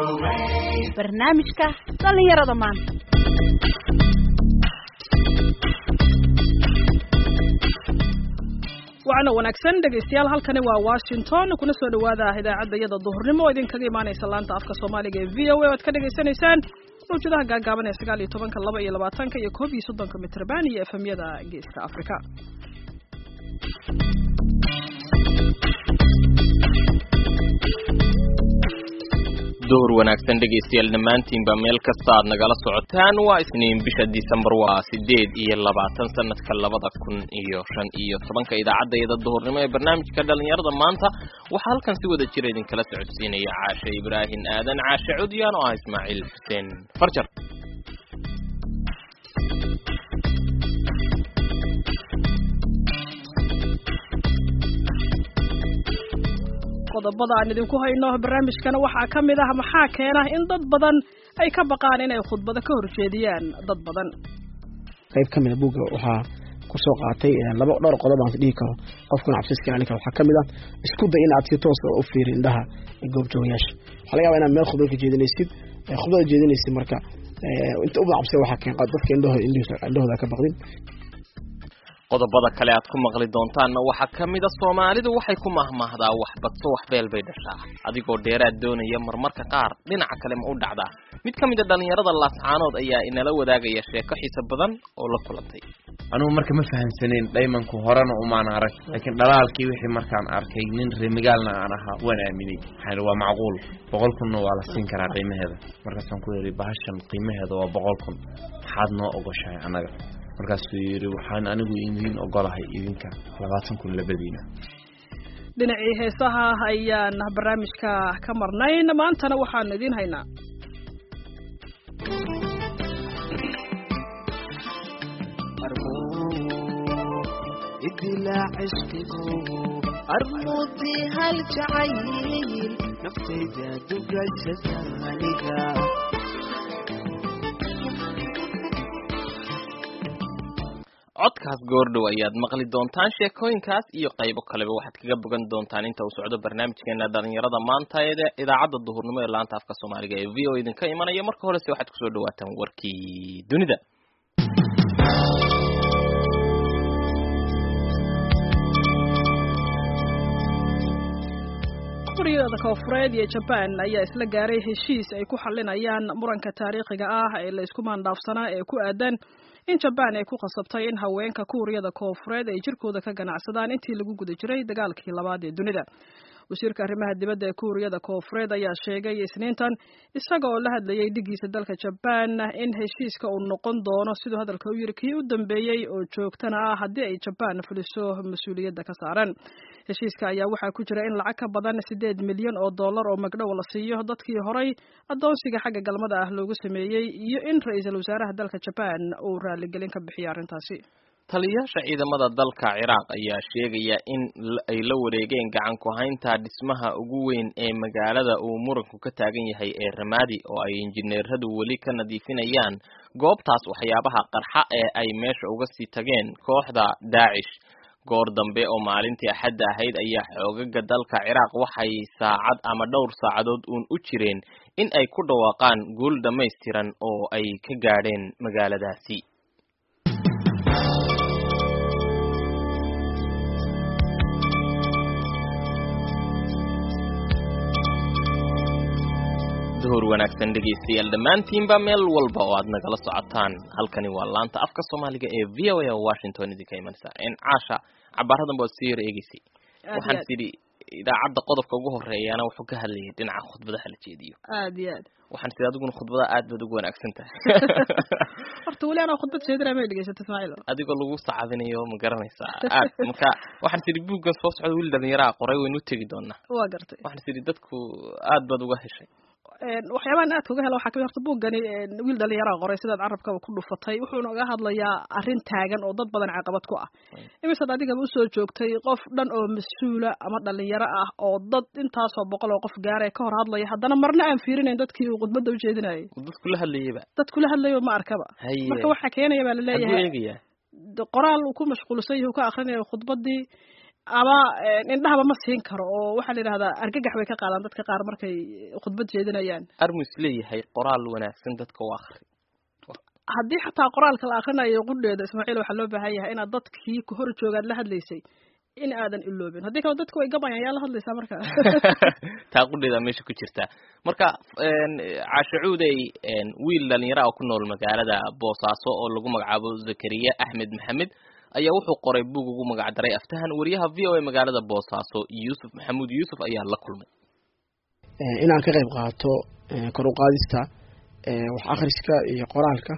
barnaamijka dhallinyarada maanta waxaana wanaagsan dhegaystayaal halkani waa washington kuna soo dhawaada idaacadda iyada duhurnimo oo idinkaga imaanaysa laanta afka soomaaliga ee v o a oad ka dhagaysanaysaan mawjadaha gaagaaban ee sagaal iyo tobanka laba iyo labaatanka iyo koob iyo soddonka mitrban iyo efemyada geeska afrika duhur wanaagsan dhegaystayaal dhammaantiinba meel kasta aad nagala socotaan waa isniin bisha disembar waa sideed iyo labaatan sanadka labada kun iyo shan iyo tobanka idaacadayada duhurnimo ee barnaamijka dhalinyarada maanta waxaa halkan si wada jira idinkala socodsiinaya caashe ibraahim aadan caashe cudyaan oo ah ismaaciil xuseen farjar qodobada aan idinku hayno barnaamijkana waxaa ka mid ah maxaa keena in dad badan ay ka baqaan inay khudbado ka horjeediyaan dad badan qayb ka mida buugga waxaa kusoo qaatay laba dhowr qodob aan dhihi karo qofkuna cabsiska ilaalin karo waxaa ka mid ah isku day in aad si toos u fiiri indhaha goobjoogayaasha waxaa laga yaba inaad meel khudbad ka jeedinaysid khudbada jeedinaysid marka inta uba cabsida waxaa keen dadka indhahooda indhahooda ka baqdin qodobada kale aad ku maqli doontaanna waxaa ka mida soomaalidu waxay ku mahmahdaa wax badso wax beel bay dhashaa adigoo dheeraad doonaya marmarka qaar dhinaca kale ma u dhacdaa mid ka mida dhallinyarada laascaanood ayaa inala wadaagaya sheeko xiiso badan oo la kulantay anugu marka ma fahamsanayn dhaymanku horena umaan arag laakiin dhalaalkii wixii markaan arkay nin remigaalna aan ahaa waan aaminay waxaan waa macquul boqol kunna waa la siin karaa qiimaheeda markaasaan ku yidhi bahashan qiimaheeda waa boqol kun maxaad noo ogoshahay annaga markaasuu yidhi waxaan anigu idiin ogolahay idinka labaatan kun labadiina dhinacii heesaha ayaan barnaamijka ka marnayn maantana waxaanu idiin haynaa armuudii hal jacayl naftayda dugashada aniga codkaas goordhow ayaad maqli doontaan sheekooyinkaas iyo qaybo kaleba waxaad kaga bogan doontaan inta uu socdo barnaamijkeena dhalinyarada maanta ee idaacadda duhurnimo ee laanta afka soomaaliga ee v o idinka imanaya marka horese waxaad kusoo dhawaataan warkii dunida kuuriyada koonfureed iyo jabaan ayaa isla gaaray heshiis ay ku xalinayaan muranka taariikhiga ah ee la isku maandhaafsanaa ee ku aadan in jabaan ay ku khasabtay in haweenka kuuriyada koonfureed ay jirkooda ka ganacsadaan intii lagu guda jiray dagaalkii labaad ee dunida wasiirka arrimaha dibadda ee kuuriyada koonfureed ayaa sheegay isniintan isaga oo la hadlayay dhigiisa dalka jabaan in heshiiska uu noqon doono siduu hadalka u yiri kii u dambeeyey oo joogtana ah haddii ay jabaan fuliso mas-uuliyadda ka saaran heshiiska ayaa waxaa ku jira in lacag ka badan sideed milyan oo dollar oo magdhow la siiyo dadkii horay adoonsiga xagga galmada ah loogu sameeyey iyo in ra-iisul wasaaraha dalka jabaan uu raaligelin ka bixiyo arrintaasi taliyayaasha ciidamada dalka ciraaq ayaa sheegaya in ay la wareegeen gacan ku-haynta dhismaha ugu weyn ee magaalada uu muranku ka taagan yahay ee ramaadi oo ay injineeradu weli ka nadiifinayaan goobtaas waxyaabaha qarxa ee ay meesha uga sii tageen kooxda daacish goor dambe oo maalintii axadda ahayd ayaa xoogaga dalka ciraaq waxay saacad ama dhowr saacadood uun u jireen in ay ku dhawaaqaan guul dhammaystiran oo ay ka gaadheen magaaladaasi duhur wanaagsan dhegaystayaal dhammaantiinba meel walba oo aad nagala socotaan halkani waa laanta afka soomaaliga ee v o a washington idinka imanaysa n caasha cabaaradan baad sii yar eegeysay waxaan tidhi idaacadda qodobka ugu horeeyana wuxuu ka hadlayay dhinaca khudbadaha la jeediyo aad iyo aad waxaan tidhi adiguna khudbada aad baad ugu wanaagsan tahay horta weli anaa khudbad jeedinaa may dhegeysata ismaaciil adigoo lagu sacabinayo ma garanaysaa aad marka waxaan tidhi buuggan soo socda wiil dhalinyaraa qoray waynu u tegi doonaa waa gartay waxaan tidhi dadku aad baad uga heshay waxyaabahan aadka uga hela waxaa kamid horta buuggani wiil dhalinyaraa qoray sidaad carabkaba ku dhufatay wuxuuna uga hadlayaa arrin taagan oo dad badan caqabad ku ah imisaad adigaba usoo joogtay qof dhan oo mas-uula ama dhalinyaro ah oo dad intaasoo boqol oo qof gaaraya ka hor hadlaya haddana marna aan fiirinayn dadkii uu khudbadda ujeedinayay dadku la hadlayaba dadku la hadlayo ma arkaba haye marka waxaa keenaya baa hadduu laleeyahay eegayaa qoraal uu ku mashquulsan yahay uu ka akrinayo khudbaddii ama indhahaba ma siin karo oo waxaa la yidhahdaa argagax bay ka qaadaan dadka qaar markay khudbad jeedinayaan armu is leeyahay qoraal wanaagsan dadka u akri haddii xataa qoraalka la akrinayo qudheeda ismaaciil waxaa loo baahan yahay inaad dadkii ku hor joogaad la hadlaysay in aadan iloobin haddii kale dadku way gabayaan yaa la hadlaysaa marka taa qudheeda meesha ku jirta marka caashacuudey wiil dhalinyara oo ku nool magaalada boosaaso oo lagu magacaabo zakariya axmed maxamed ayaa wuxuu qoray buug ugu magac daray aftahan wariyaha v o a magaalada boosaaso yuusuf maxamuud yuusuf ayaa la kulmay inaan ka qayb qaato kor u qaadista wax akhriska iyo qoraalka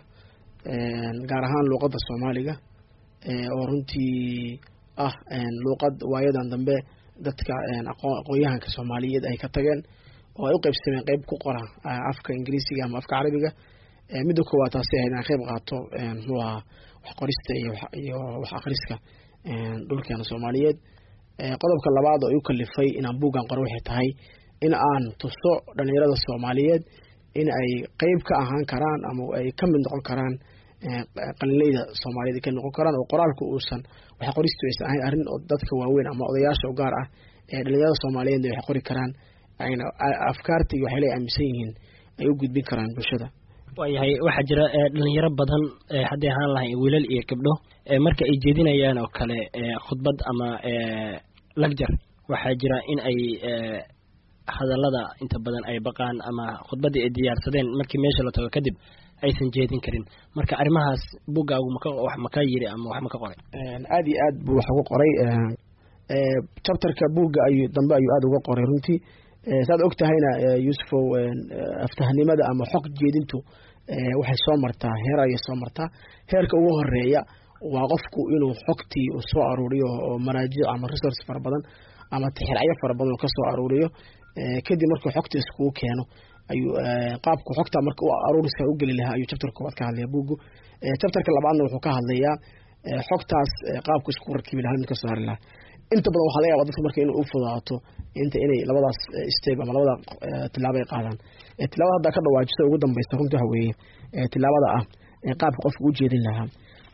gaar ahaan luuqadda soomaaliga oo runtii ah luuqad waayadan dambe dadka aqoon-yahanka soomaaliyeed ay ka tageen oo ay u qaybsameen qeyb ku qora afka ingiriisiga ama afka carabiga midda koowaad taasi ahayd inaan qayb qaato muxuu ahaa wax qorista iyo wax akhriska dhulkeena soomaaliyeed qodobka labaad oo igu kalifay inaan buuggan qoro waxay tahay in aan tuso dhalinyarada soomaaliyeed in ay qeyb ka ahaan karaan ama ay ka mid noqon karaan qalinleyda soomaaliyed ay ka noqon karaan oo qoraalku uusan wax qoristu aysan ahayn arrin oo dadka waaweyn ama odayaasha u gaar ah ee dhalinyarada soomaaliyeedna wax qori karaan ayna afkaarta iyo waxyaala ay aaminsan yihiin ay u gudbin karaan bulshada waayahay waxaa jira dhalinyaro badan hadday ahaan lahayn wiilal iyo gabdho marka ay jeedinayaan oo kale khudbad ama lagjar waxaa jira in ay hadallada inta badan ay baqaan ama khudbaddii ay diyaarsadeen markii meesha la tago kadib aysan jeedin karin marka arrimahaas buggaagu maka wax maka yiri ama wax maka qoray aada iyo aad buu wax uga qoray chapterka buugga ayuu dambe ayuu aada uga qoray runtii saad og tahayna yuusufow aftahnimada ama xog jeedintu waxay soo martaa heer ayay soo martaa heerka ugu horeeya waa qofku inuu xogtii uu soo aruuriyo oo maraajic ama resource fara badan ama tixiracyo fara badan uu ka soo aruuriyo kadib markuu xogta iskugu keeno ayuu qaabku xogta marka aruuriska u geli lahaa ayuu chapterka koowaad ka hadlaya buuggu chapterka labaadna wuxuu ka hadlayaa xogtaas qaabku isku rakibi lahaa mid ka soo hari lahaa inta badan waxaa laga yaba dadka marka inay u fudaato inta inay labadaas step ama labada tilaabo ay qaadaan tilaabada haddaa ka dhawaajisa ugu dambeysa runtii waxa weeye tilaabada ah qaabka qofka u jeedin lahaa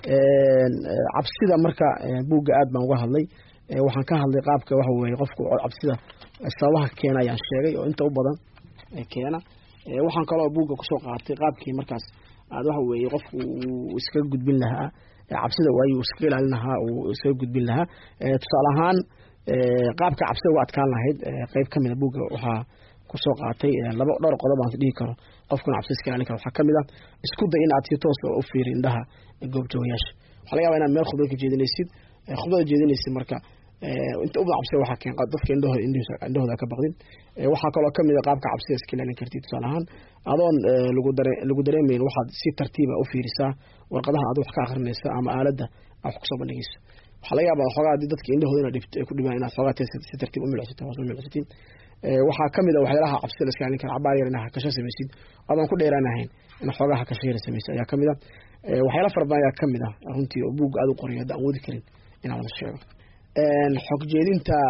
cabsida marka buugga aad baan uga hadlay waxaan ka hadlay qaabka waxa weeye qofku cabsida sababaha keena ayaan sheegay oo inta u badan keena waxaan kaloo buugga kusoo qaatay qaabkii markaas aad waxa weeye qofku uu iskaga gudbin lahaa cabsida waayu iskaga ilaalin lahaa uu iskaga gudbin lahaa tusaale ahaan qaabka cabsida uga adkaan lahayd qeyb kamida buugga waxaa kusoo qaatay laba dhowr qodob aan dhihi karo qofkuna cabsida iska ilaalin karo waxaa kamid ah isku day in aad si toos u fiiri indhaha goobjoogayaasha waxaa laga yaba inaad meel khudbad ka jeedinaysid khudbada jeedinaysid marka inta ubadan cabsida waxaa keen dadka indhahooda indhahooda ka baqdin waxaa kaloo kamid a qaabka cabsida iska ilaalin kartid tusaale ahaan adoon lagu dare lagu dareemayn waxaad si tartiiba u fiirisaa warqadaha aad wax ka akrinaysa ama aaladda aad wax kusoo bandhigayso waxaa laga yaabaa xoogaa haddii dadka indhahooda inaad dhibto ay ku dhibaan inaad xoogaa si tartiib u milicsatid hoos u milicsatin waxaa kamid a waxyaalaha cabsida la iska ilaalin kara cabaar yar inaad hakasho samaysid adaan ku dheeraanahayn in xoogaa hakasho yar samaysid ayaa kamid a waxyaala fara badan ayaa kamid ah runtii oo buugga aad u qoray hadda aan wadi karin inaan wada sheego xog jeedinta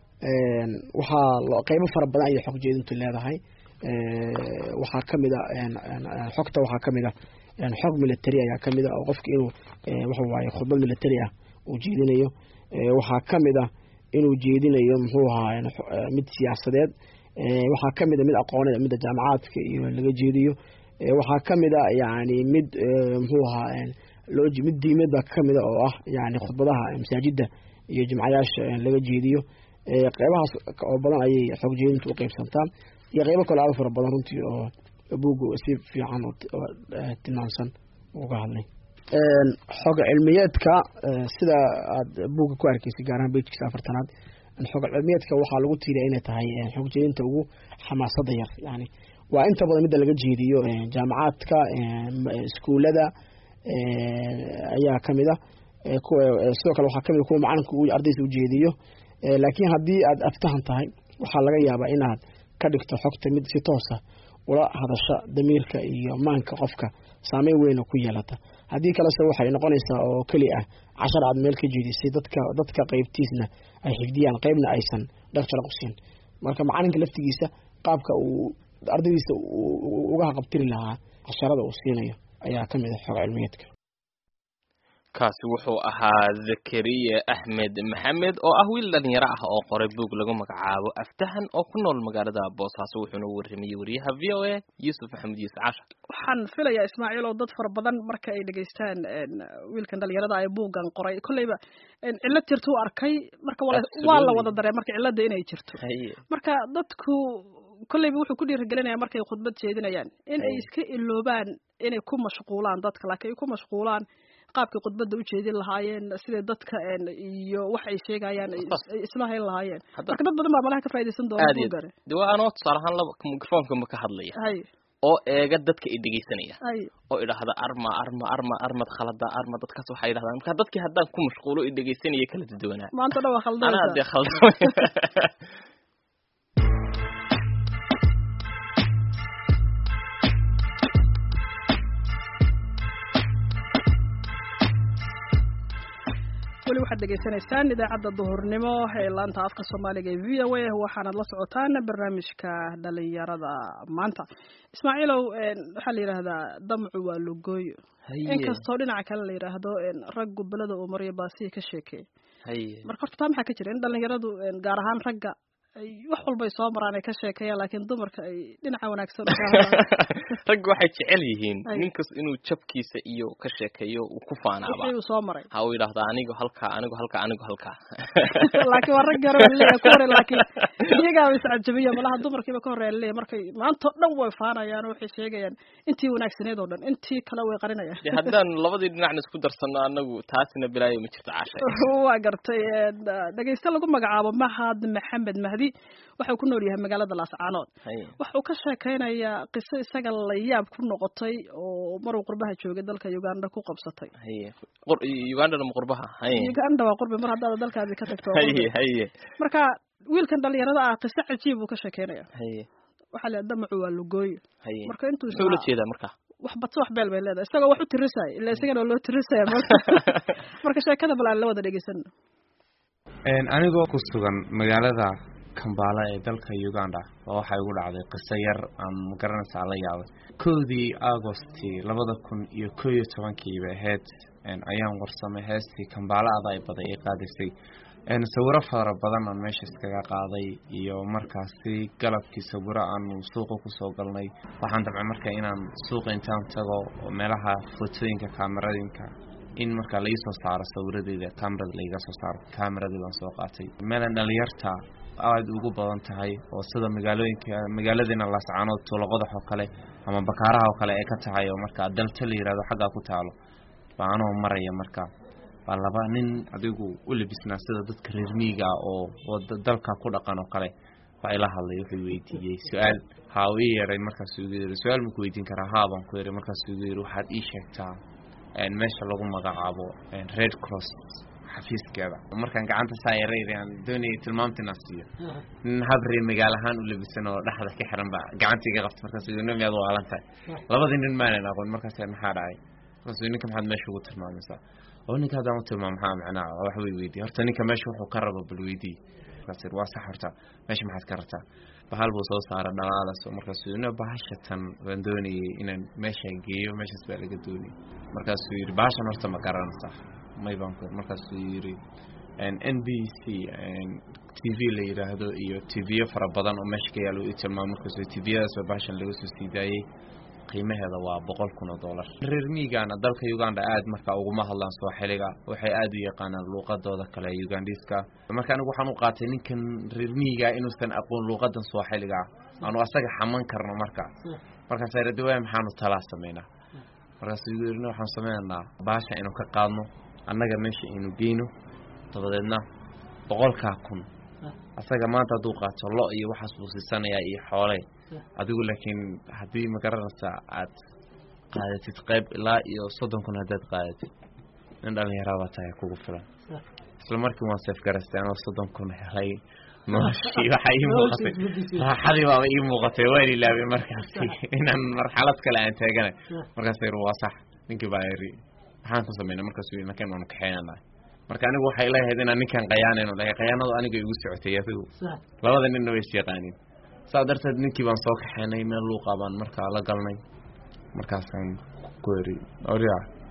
waxaa qeybo fara badan ayay xog jeedintu leedahay waxaa kamid a xogta waxaa kamid a xog military ayaa kamid a oo qofka inuu waxa waaye khudbad military ah uu jeedinayo waxaa kamid a inuu jeedinayo muxuu ahaa mid siyaasadeed waxaa kamid a mid aqooneed midda jaamacaadka iyo laga jeediyo waxaa kamid a yani mid muxuu ahaa loo mid diimeed baa kamid a oo ah yani khudbadaha masaajida iyo jimcayaasha laga jeediyo qeybahaas oo badan ayay xog jeedintu u qeybsantaa iyo qeybo kale aada fara badan runtii oo buugga si fiican oo tilmaamsan uga hadlay xog cilmiyeedka sida aad buugga ku arkeysay gaar ahaan bejkiisa afartanaad xog cilmiyeedka waxaa lagu tiiriya inay tahay xog jeedinta ugu xamaasada yar yani waa inta badan midda laga jeediyo jaamacaadka iskuulada ayaa kamid a sidoo kale waxaa kamid kuwa macalinka ardaysa ujeediyo laakiin haddii aad aftahan tahay waxaa laga yaabaa inaad ka dhigto xogta mid si toosa ula hadasha damiirka iyo maanka qofka saameyn weyna ku yeelata haddii kalese waxay noqonaysaa oo keli ah cashar aad meel ka jeedisay dadka dadka qeybtiisna ay xifdiyaan qeybna aysan dheg jalaq u siin marka macalinka laftigiisa qaabka uu ardaydiisa uga haqabtiri lahaa casharada uu siinayo ayaa kamid ah xog cilmiyeedka kaasi wuxuu ahaa zakariya axmed maxamed oo ah wiil dhalinyaro ah oo qoray buug lagu magacaabo aftahan oo ku nool magaalada boosaaso wuxuuna u warramayey wariyaha v o a yuusuf maxamed yuusuf casha waxaan filayaa ismaaciil oo dad fara badan marka ay dhegaystaan wiilkan dhalinyarada ay buuggan qoray kolleyba cillad jirta u arkay marka waa la- waa la wada daree marka cilladda inay jirto haye marka dadku kolleyba wuxuu ku dhiirigelinaya markay khudbad jeedinayaan in ay Ay. iska iloobaan inay ku mashquulaan dadka laakiin ay ku mashquulaan qaabkay khudbadda u jeedin lahaayeen siday dadka een, iyo wax ay sheegayaan ay is- ay isla hayn lahaayeen Hadda- marka dad badan baa malaha ka faa'iidaysan doona aad iyo buuggani de waa anoo tusaale ahaan laba mikrofoonka ma ka hadlaya hay oo eega dadka i dhegeysanaya hay oo idhaahda arma arma arma armad khalada arma dadkaas waxay idhahdaan marka dadkii haddaan ku mashquulo i dhegeysanaya kala duwanaa maanta dhan waa anaa khaldaysa dee khaldamay weli waxaad dhegaysanaysaan idaacadda duhurnimo ee laanta afka soomaaliga ee v o a waxaanad la socotaan barnaamijka dhalinyarada maanta ismaaciilow een, waxaa la yidhaahdaa damcu waa lugooyo inkastoo dhinaca kale la yidhaahdo een, rag gobolada uu mariyo baasiya ka sheekeey haye marka horta taa maxaa ka jira in dhalinyaradu een, gaar ahaan ragga ay wax walbay soo maraan ay ka sheekeeyaan laakiin dumarka ay dhinaca wanaagsan uga hadlaan ragga waxay jecel yihiin Ay. ninkas inuu jabkiisa iyo ka sheekeeyo uu ku faanaaba wixii uu soo maray ha uu yidhaahda anigu halkaa anigu halkaa anigu halkaa laakiin waa rag yaro leeyahay ku hore laakiin iyagaa iscajabiya malaha dumarkiiba ka horeeya leeyahay markay maanta oo dhan way faanayaan oo waxay sheegayaan intii wanaagsaneed oo dhan intii kale way qarinayaan de haddaan labadii dhinacna isku darsano anagu taasina bilaayo ma jirto cashay waa gartay een, dhegayste lagu magacaabo mahad maxamed mahdi waxau ku nool yahay magaalada laascaanood haye waxuu ka sheekaynayaa qiso isaga la yaab ku noqotay oo maruu qurbaha joogay dalka uganda ku qabsatay haye qur ugandana ma qurbaha haye uganda waa qurbi mar haddaad dalkaadi ka tagto waa haye qurbi. haye marka wiilkan dhalinyarada ah qiso cajiib buu ka sheekeynaya haye waxaa la damacu waa lugooyo haye marka intuu muxuu ula isla- jeedaa marka wax badso wax beel bay leedahay isagoo wax u tirisaya ila isagana waa loo tirisaya marka marka sheekada bal aan la wada dhegeysan anigoo ku sugan magaalada kambala ee dalka uganda oo waxaa igu dhacday qiso yar aan magaranaysaa la yaabay kowdii agosti labada kun iyo koo iyo tobankii bay ahayd een, ayaan warsamay heestii kambala aday baday ay qaadisay een, sawiro fara badan aan meesha iskaga qaaday iyo markaasi galabkii sawiro aanu suuqa kusoo galnay waxaan dabcay marka inaan suuqa intaan tago oo meelaha fotooyinka kaameradinka in markaa laii soo saaro sawiradeeda kamerada laiga soo saaro kameradii baan soo qaatay meelan dhalinyarta aada ugu badan tahay oo sida magaalooyinka magaaladiina laascaanood tuulaqodax oo kale ama bakaaraha oo kale ay ka tahay oo markaa dalta la yihahdo xaggaa ku taalo baa anoo maraya marka baa laba nin adigu u labisnaa sida dadka reer miyiga ah oo wada dalka ku dhaqan oo kale baa ila hadlay wuxuu weydiiyey su-aal haa uu ii yeeray markaasuu igu yiri su-aal maku weydiin karaa haa baan ku yiri markaasuu igu yiri waxaad ii sheegtaa een, meesha lagu magacaabo een, red cross xafiiskeeda markaan gacanta saa yareyd aan doonayay tilmaamta inaan siiyo nin habree magaal ahaan u labisan oo dhexda ka xiran baa gacanta iga qabta markaasuu yiri nin miyaad waalan tahay labadii nin maanan aqoon markaas maxaa dhacay markaasuu yiri, ninka maxaad meesha ugu tilmaamaysaa oo ninka haddaan u tilmaamo maxaa macnaa wax way weydiiye horta ninka meesha wuxuu ka rabo bal weydii markaas yiri, waa sax horta meesha maxaad ka rabtaa bahal buu soo saara dhalaalas oo markaasuu yiri, "No, bahasha tan waan doonayay inaan meesha geeyo meeshaas baa laga doonayay markaasuu yidhi bahashan horta ma garanaysaa may baan ku markaasuu yidhi n b c t v la yidhaahdo iyo tvyo fara badan oo meesha ka yaalo i tilmaamo markaasuu tviyadaas baa bahashan laga soo sii daayey qiimaheeda waa boqol kun oo dollar reer miyigaana dalka uganda aad marka uguma hadlaan sooxiliga waxay aad u yaqaanaan luuqadooda kale ugandiska marka anigu waxaan u qaatay ninkan reer miyiga inuusan aqoon luuqadan sooxiliga ah aanu asaga xaman karno marka markaas radawaa maxaanu talaa sameynaa markaasuu igu yidhi waxaan sameynaynaa baasha inuu ka qaadno annaga meesha aynu geyno dabadeedna boqolkaa kun asaga maanta hadduu qaato lo iyo waxaas buu siisanayaa iyo xoole adigu laakiin haddii magaranaysaa aad qaadatid qayb ilaa iyo soddon kun haddaad qaadatid nin dhallinyarabaa tahay kugu filan isla markii waan seef garaystay anoo soddon kun helay noloshii waxaa ii muuqatay raaxadii baaba ii muuqatay waan ilaabay markaasi inaan marxalad kale aan taaganay markaas yiri waa sax ninkii baa yiri maxaan ku sameynay markaasuu yiri ninkan waanu kaxeynana marka anigu waxay leeyahayd inaan ninkan qayaanayno dhahay qayaanadu aniga igu socotay adigu labada ninna way is yaqaaniin saa darteed ninkii baan soo kaxeynay meel luuqa baan markaa la galnay markaasaan ku eri orya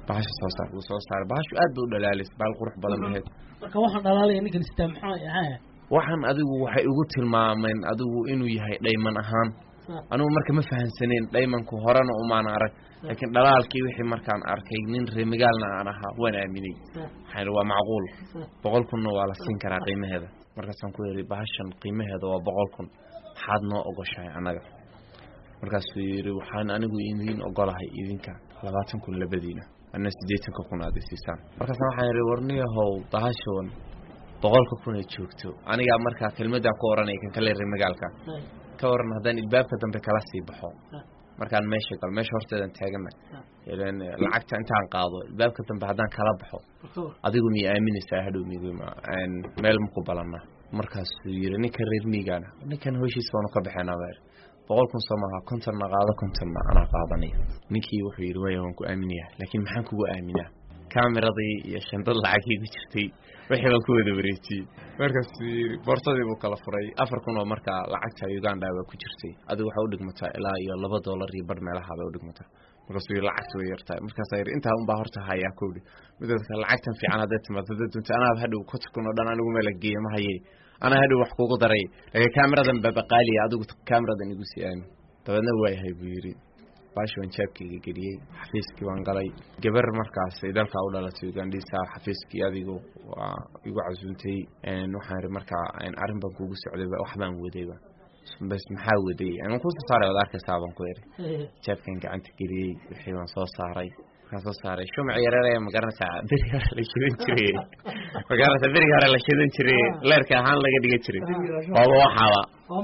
bahasha soo saar wuu soo saaray bahashu aad bay u dhalaalaysa bahal qurux badan baheed marka waxaan dhalaalaya ninkan sitaa maxaa ahaa waxaan adigu waxay ugu tilmaameen adigu inuu yahay dhayman ahaan anigu marka ma fahansaneen dhaymanku horena umaan arag laakiin dhalaalkii wixii markaan arkay nin reemigaalna aan ahaa waan aaminay waxaan waa macquul boqol kunna waa la siin karaa qiimaheeda markaasaan ku yidhi bahashan qiimaheeda waa boqol kun maxaad noo ogoshahay annaga markaasuu yidhi waxaan anigu idiin ogolahay idinka labaatan kun labadiina anna siddeetanka kun aad isiisaan markaasna waxaan yidhi warniyahow bahashoon boqolka kun ay joogto anigaa markaa kelmadaan ku oranaya kan kale reemigaalka ka waran haddaan ilbaabka dambe kala sii baxo markaan meesha gal meesha horteedan taagana ilan lacagta intaan qaado ilbaabka dambe haddaan kala baxo adigu miya aaminaysaa hadhow migma meel maku balana markaasuu yidhi ninka reer miigaana ninkan hoshiis baanu ka baxeenaa baa boqol kun soo maaha kontonna qaado kontonna anaa qaadanaya ninkii wuxuu yidhi waya waan ku aaminaya laakiin maxaan kugu aaminaa kaamiradii iyo shandad lacagii ku jirtay wixii baan ku wada wareejiyey markaasuu yidhi boorsadii buu kala furay afar kun oo markaa lacagta uganda baa ku jirtay adigu waxaa udhigmataa ilaa iyo laba dollar iyo bar meelaha bay udhigmataa markaasuu yidhi lacagta way yartahay markaasaa yidhi intaa unbaa horta hayaa kowdhi midooda lacagtan fiican hadday timaado hadday dunta anaaba hadhow konta kun oo dhan anigu meela geeya ma hayay anaa hadhow wax kugu daray laakiin kaamiradan baabaqaaliya adigu kaamiradan igu sii aamin dabeedna waayahay buu yidhi baashi waan jaabkayga geliyey xafiiskii waan galay gabar markaas ay dalkaa u dhalatay ugandhiisa xafiiskii adigu waa igu casuuntay waxaan ihi markaa arrin baan kugu socday wax baan wadayba bas maxaa waday aan kusoo saaray waad arkaysaa baan ku idhi jaabkan gacanta geliyey wixii baan soo saaray markaan soo saaray shumac yareeraya magaranaysaa beri hore la shidan jiray magaranaysaa berigi hore la shidan jiray leerka ahaan laga dhigan jiray waaba waxaaba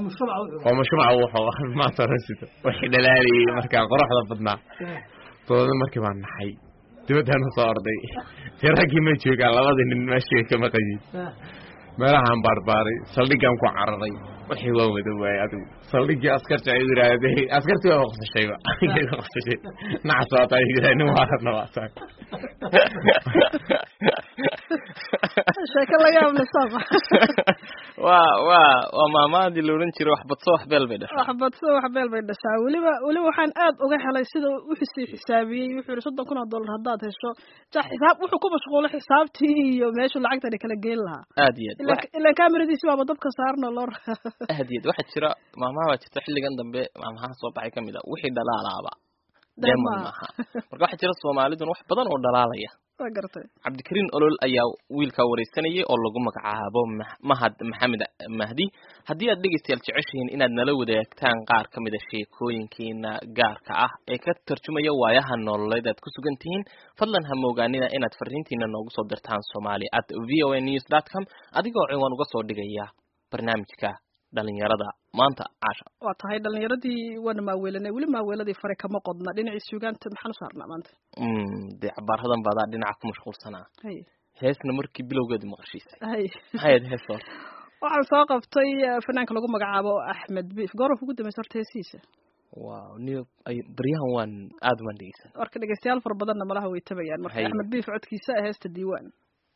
waa mashruuca wuxuu maanta hore sito wixii dhalaalayay markaa qoraxda badnaa dabadna markii baan naxay dibaddaana soo orday dee raggii ma joogaan labadii nin meeshii ka maqayin meelahaan baarbaaray saldhiggaan ku cararay wixii waa wada waayey adigu saldhiggii askarta ay yidhaahday askartii waa qosashayba qosashay nacas waata ay yidhahay nin waarana waataan sheeko la yaab leh sama waa waa waa maamaadii la odhan jiray wax badso wax beel bay dhashay wax badso wax beel bay dhashaa weliba weliba waxaan aad uga helay sida uxisii xisaabiyey wuxuu yihi soddon kun oo dollar haddaad hesho ja xisaab wuxuu ku mashquulay xisaabtii iyo meeshuu lacagtani kala geyn lahaa aad iyo aad wax- ilaa kameradiisi baaba dabka saarno loo aad iyo aad waxaa jira maamaha baa jirta xilligan dambe maamaha soo baxay ka mid a wixii dhalaalaaba deeman maaha marka waxaa jira soomaalidun wax badan oo dhalaalaya waa gartay cabdikariin olol ayaa wiilkaa wareysanayay oo lagu magacaabo Mah- mahad maxamed mahdi haddii aad dhegeystayaal jeceshihiin inaad nala wadaagtaan qaar ka mid a sheekooyinkiina gaarka ah ee ka tarjumaya waayaha nololeed aad ku sugan tihiin fadlan ha moogaanina inaad fariintiina noogu soo dirtaan somali at v o a news dot com adigoo ciwaan uga soo dhigaya barnaamijka dhalinyarada maanta caasha waa tahay dhalinyaradii waana maaweelanay weli maaweeladii fare kama qodna dhinacii sugaanta maxaan u saarnaa maanta Mm, dee cabaaradan baadaa dhinaca ku mashquulsanaa hay heesna markii bilowgeedu maqashiisay hay maxay ahayd hees horta waxaan soo qabtay eh, fanaanka lagu magacaabo axmed biif gooraf ugu dambaysa horta heesiisa wow niyo ay baryahan waan aad waan dhegeysan marka dhegeystayaal fara badanna malaha way tabayaan marka Hay. axmed biif codkiisa ah heesta diiwaan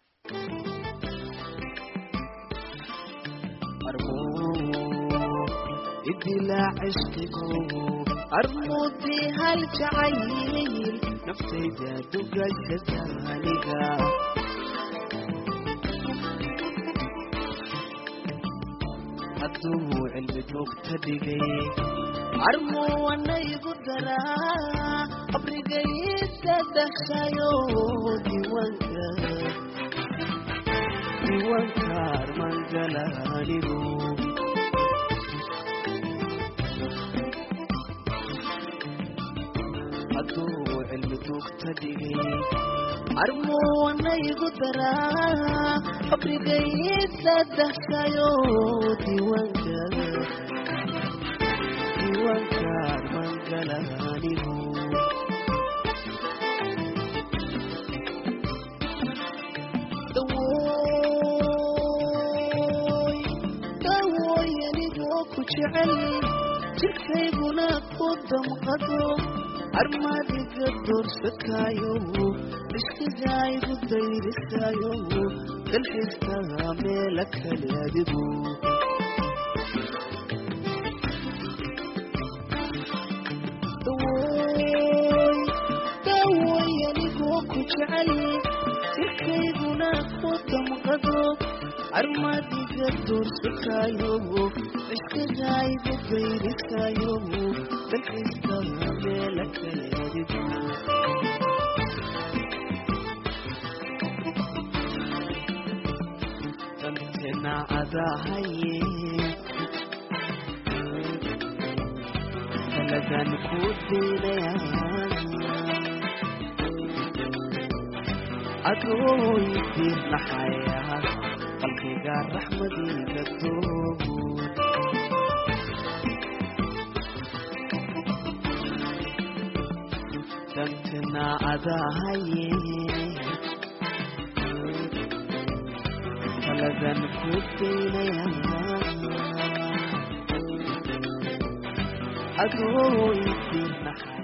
idilaa cishqigu armuudii hal jacayl naftayda dugashada aniga hadduu cilmi dogta dhigay armuwanaygu daraa qabrigayda dhashayo diiwaanka diiwaanka armangalanigu hadduu cilmi dugta dhigay armuwanaygu daraa qabrigayda dhashayo diiwaanka diiwaanka armangalanigu dawooy dawooy anigoo ku jecel jirkayguna ku damqado armaadiga doorsakaayo ishkigaygu dayrisaayo dalxiiska meela kale adigu dawooy dawooy anigoo ku jecel jirkayguna ku damqado armadiga doorsakaayo iskagaygu bayriskaayo dalkaysta meela kaleedigo dantena adahaye taladan ku daynaya adooy diirnaxaya qalbiga raxmadiga doogo dantena adahaye taladan ku daynaya adooy diirnaxaya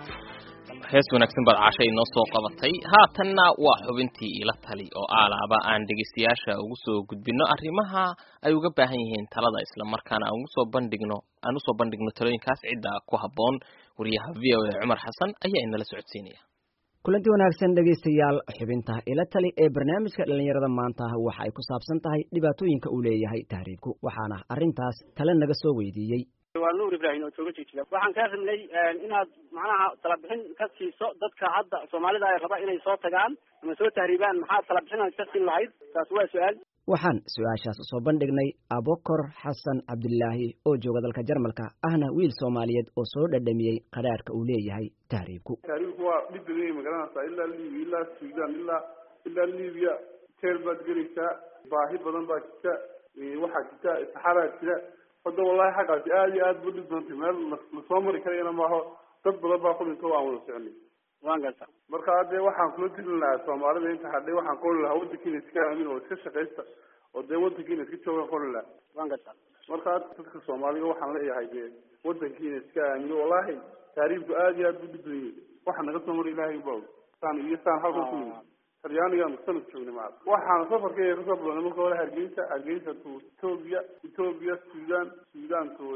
hees wanaagsan baad cashay inoo soo qabatay haatanna waa xubintii ila tali oo aalaaba aan dhegeystayaasha ugu soo gudbino arrimaha ay uga baahan yihiin talada isla markaana aan ugu soo bandhigno aan usoo bandhigno talooyinkaas cidda ku habboon wariyaha v o a cumar xasan ayaa inala socodsiinaya kulanti wanaagsan dhegaystayaal xubinta ila tali ee barnaamijka dhallinyarada maanta waxa ay ku saabsan tahay dhibaatooyinka uu leeyahay tahriibku waxaana arrintaas tale naga soo weydiiyey waa nuur ibraahim oo jooga jijiga waxaan kaa rabnay inaad macnaha talabixin ka siiso dadka hadda soomaalida ay raba inay soo tagaan ama soo tahriibaan maxaad talabixin aad ka siin lahayd taas waa su-aal waxaan su-aashaas usoo bandhignay abokor xasan cabdilaahi oo jooga dalka jarmalka ahna wiil soomaaliyeed oo soo dhadhamiyey qadhaadhka uu leeyahay tahriibku tahriibku waa dhib badan yahay magaranaysaa ilaa libiya ilaa sudan ilaa ilaa libiya teel baad gelaysaa baahi badan baa jirta waxaa jirta saxaraa jira hadda wallahi xaggaasi aada iyo aad bu dhib doontay meel lasoo mari karayana maaho dad badan baa ku dhinto aan wada soconay waan garta marka hadee waxaan kula tilin lahaa soomaalida inta hadhay waxaan ku oli lahaa wadankiina iska aamin oo iska shaqaysta oo dee wadankiina iska joogan ku oli lahaa waan garta marka dadka soomaaliga waxaan leeyahay dee wadankiina iska aamino wallahi taariibku aada iyo aad bu dhib badan yahay waxa naga soo mara ilaahay ba og saan iyo saan halkan ku yimid talyaanigaanu sanad joognay maca waxaan safarkayga kasoo bilownay marka hore hargeysa hargeysa to ethoobia ethoobia sudan sudan to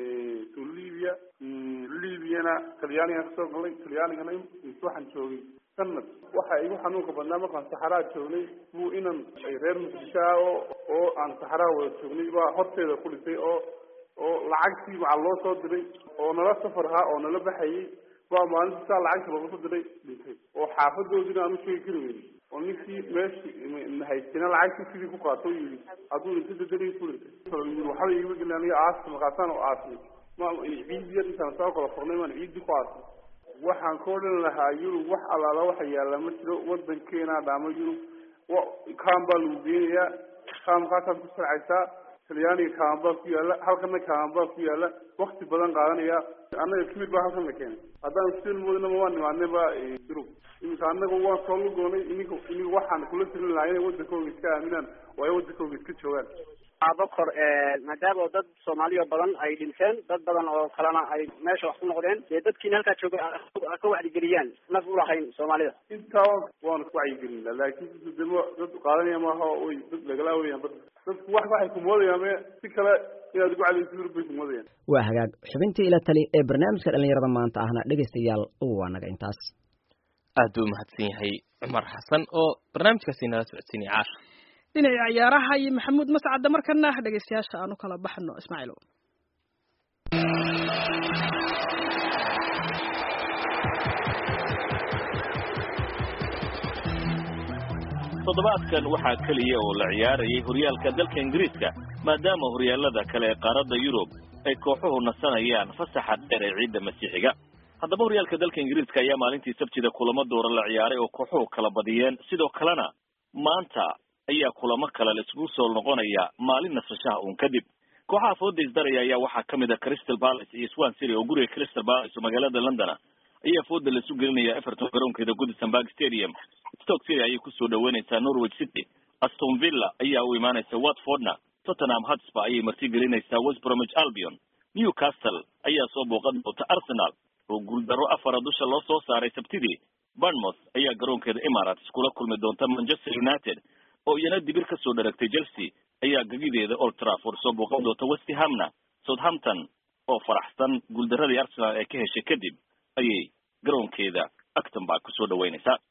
to libya libyana talyaanigaan kasoo galnay talyaanigana waxaan joogay sanad waxa igu xanuunka badnaa markaan saxaraa joognay buu inan reer muqdisho ah oo oo aan saxaraa wada joognay baa horteeda ku dhintay oo oo lacagtii maca loo soo diray oo nala safar ahaa oo nala baxayay baa maalintii saa lacagta looga soo diray dhintay oo xaafadoodina aan u sheegi kari weyni oo ninkii meeshii haystina lacagtii sidii ku qaato o yidhi hadduu dhinto dadanii ku dhintay waxba igama gelin aniga aasta markaasaan u aasnay ma ciid yar intaan soo kala furnay maan ciidii ku aasnay waxaan ka odhan lahaa yurub wax allaala waxa yaalla ma jiro wadankeena dhaamo yurub kaan baa lagu geenayaa kaamkaasaad ku sarcaysaa talyaaniga kaaman baa ku yaala halkana kaaman baa ku yaala wakti badan qaadanaya annaga kimid baa halkan la keenay haddaan sel moodnaba waan nimaadnay ba yurub iminka annaga waan soo lugoonay ininka ininka waxaan kula tirin lahaa inay wadankooga iska aaminaan oo ay wadankooga iska joogaan abakor maadaama dad soomaaliya badan ay dhinteen dad badan oo kalena ay meesha wax ku noqdeen dee dadkiina halkaa jooga ka wacdigeliyaan naf ulahayn soomaalida intaa waan ku wacyigelinaa laakiin damo dad qaadanaya maaha oy dad lagalaa weyaan bad dadku wax waxay kumoodayaan me si kale inaad ugu cadayso yurub bay kumoodayaan waa hagaag xubintii ila tali ee barnaamijka dhallinyarada maanta ahna dhegaystayaal waa naga intaas aad buu umahadsan yahay cumar xasan oo barnaamijkaasi nala socodsiinaya caasha dhinaca ciyaaraha iyo maxamuud mascadda markana dhegaystayaasha aan u kala baxno ismaaciil toddobaadkan waxaa keliya oo la ciyaarayay horyaalka dalka ingiriiska maadaama horyaalada kale ee qaaradda yurub ay kooxuhu nasanayaan fasaxa dheer ee ciidda masiixiga haddaba horyaalka dalka ingiriiska ayaa maalintii sabtida kulamo doora la ciyaaray oo kooxuhu kala badiyeen sidoo kalena maanta ayaa kulamo kale la isugu soo noqonaya maalin nasashaha uun kadib kooxaha fooda isdaraya ayaa waxaa ka mid a crystal palace iyo swan city oo guriga crystal palace oo magaalada london ayaa fooda laisu gelinaya everton garoonkeeda goodison park stadium stoke city ayay kusoo dhaweynaysaa norwich city aston villa ayaa u imaanaysa watfordna tottenham hotspur ayay marti gelinaysaa west bromwich albion newcastle ayaa soo booqan doonta arsenal oo guuldaro afara dusha loo soo saaray sabtidii bournemouth ayaa garoonkeeda emirates kula kulmi doonta manchester united oo iyana dibir ka soo dharagtay chelsea ayaa gagideeda old trafford soo booqan doonta west hamna southampton oo faraxsan guuldaradii arsenal ee ka heshay kadib ayay garoonkeeda acton baa kusoo dhaweynaysaa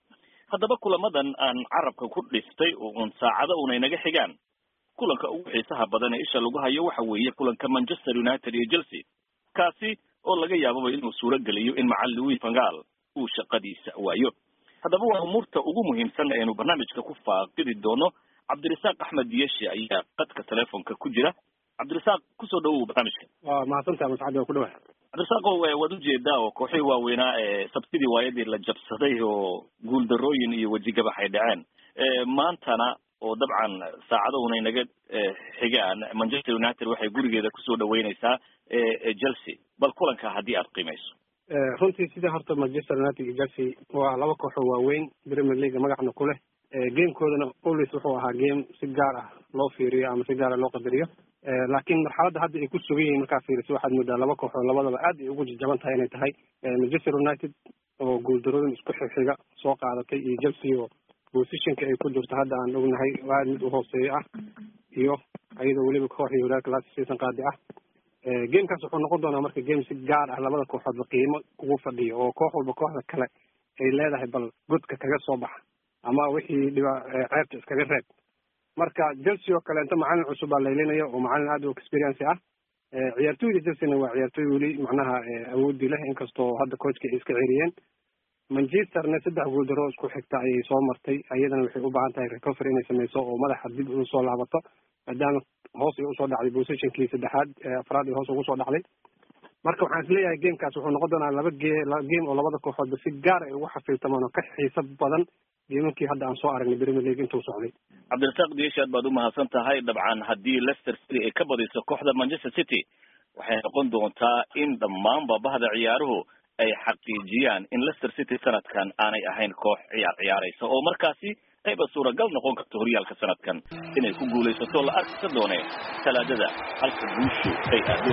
haddaba kulamadan aan carabka ku dhiftay uun saacado una inaga xigaan kulanka ugu xiisaha badan ee isha lagu hayo waxa weeye kulanka manchester united iyo chelsea kaasi oo laga yaababa inuu suuro geliyo in macalin louis vangal uu shaqadiisa waayo haddaba waa umuurta ugu muhiimsan aynu barnaamijka ku faaqidi doono cabdirasaaq axmed yeshi ayaa qadka telefonka ku jira cabdirasaaq kusoo dhawow barnaamijka waa mahadsantaha mascadi waa ku dhawaad cabdirasaaqo waad ujeedaa oo kooxihii waaweynaa ee sabtidii waayadii la jabsaday oo guuldarooyin iyo wejigabax ay dhaceen maantana oo dabcan saacadahuna inaga xigaan manchester united waxay gurigeeda kusoo dhaweyneysaa chelsea bal kulanka haddii aad qiimeyso runtii sida horta manchester united iyo chelsea waa laba kooxoo waaweyn premier league magacna ku leh gamekoodana always wuxuu ahaa game si gaar ah loo fiiriyo ama si gaara loo qadariyo laakiin marxaladda hadda ay ku sugan yihiin markaa fiiriso waxaad moodaa laba kooxoo labadaba aad ay ugu jajaban tahay inay tahay manchester united oo guuldarooyin isku xixiga soo qaadatay iyo chelsea oo positionka ay ku jirto hadda aan ognahay aad mid u hooseeyo ah iyo iyadoo weliba kooxii horaaka last season qaadi ah gamekaas wuxuu noqon doonaa marka game si gaar ah labada kooxoodba qiimo ugu fadhiyo oo koox walba kooxda kale ay leedahay bal godka kaga soo baxa ama wixii dhiba ceebta iskaga reeb marka chelsea oo kaleento macalin cusub baa laylinaya oo macalin aad u experience ah ciyaartooyda chelseana waa ciyaartooy weli macnaha awoodi leh inkastoo hadda coachka ay iska ceriyeen manchesterna saddex guuldaro isku xigta ayay soo martay iyadana waxay u baahan tahay recovery inay sameyso oo madaxa dib ugu soo laabato maadaama hoos ay usoo dhacday positionkii saddexaad afraad ay hoos ugu soo dhacday marka waxaan isleeyahay gamekaas wuxuu noqon doonaa laba ge game oo labada kooxoodba si gaar ay ugu xafiiltamaan oo ka xiiso badan geemamkii hadda aan soo aragnay premier league intuu socday cabdirasaaq diyeshi aad baad umahadsan tahay dabcan haddii leicester city ay ka badiso kooxda manchester city waxay noqon doontaa in dhammaanba bahda ciyaaruhu ay xaqiijiyaan in leicester city sanadkan aanay ahayn koox ciyaar ciyaaraysa oo markaasi ayba suuragal noqon karto horyaalka sanadkan inay ku guulaysato la arkisa doone talaadada halka guushu ay aado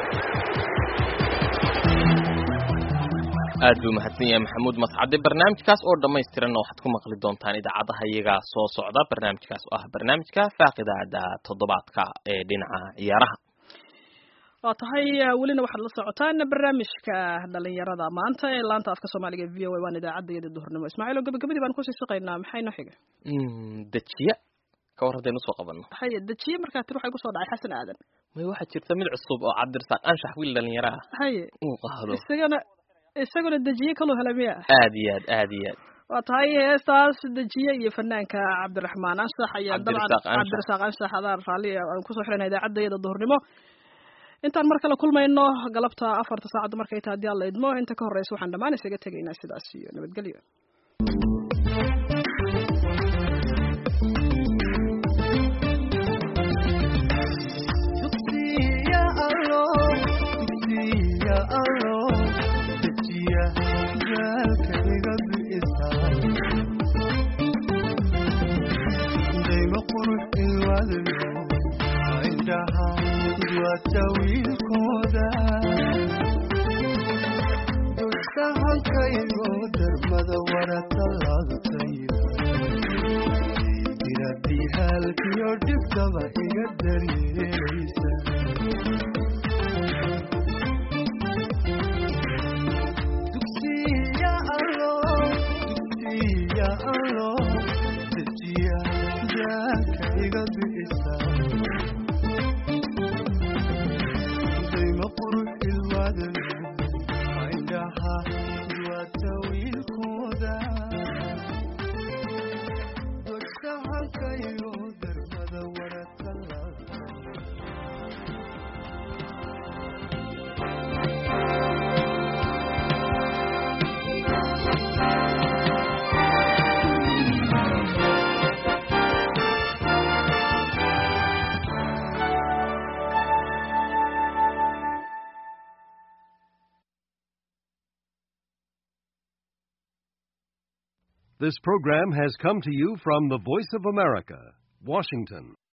aad buu mahadsan yahay maxamuud mascade barnaamijkaas oo dhammaystiranna waxaad ku maqli doontaan idaacadaha iyagaa soo socda barnaamijkaas oo ah barnaamijka faaqidaada toddobaadka ee dhinaca ciyaaraha waa tahay welina waxaad la socotaan barnaamijka dhalinyarada maanta ee laanta afka soomaaliga v o a waan idaacadda iyada duhurnimo ismaaciil oo gabagabadii baan kusii shaqaynaa maxay noo xiga dejiya ka war haddaynu usoo qabanno haye dejiye markaa tir waxay kusoo dhacay xasan aadan may waxaa jirta mid cusub oo cabdirasaaq anshax wiil dhalinyaro ah haye uu qaado isagana isaguna dejiye kaloo hela miya aad iyo aad aad iyo aad waa tahay heestaas dejiye iyo fanaanka cabdiraxmaan anshax ayaa dabcan cabdirasaaq anshax adaan raalli aan kusoo xirana idaacadda iyada duhurnimo intaan mar kale kulmayno galabta afarta saacadda markay tahay haddii alla idmo inta ka horreysa waxaan dhammaan isaga tegaynaa sidaas iyo nabadgelyo wiilkooda dulsahankaygo darmada waratalaadutayda diradihaalkiyo dhibtaba iga daryeelaysa dugsiya alo dugsiya alo dejiya jaalka iga bi'isa This program has come to you from the Voice of America, Washington.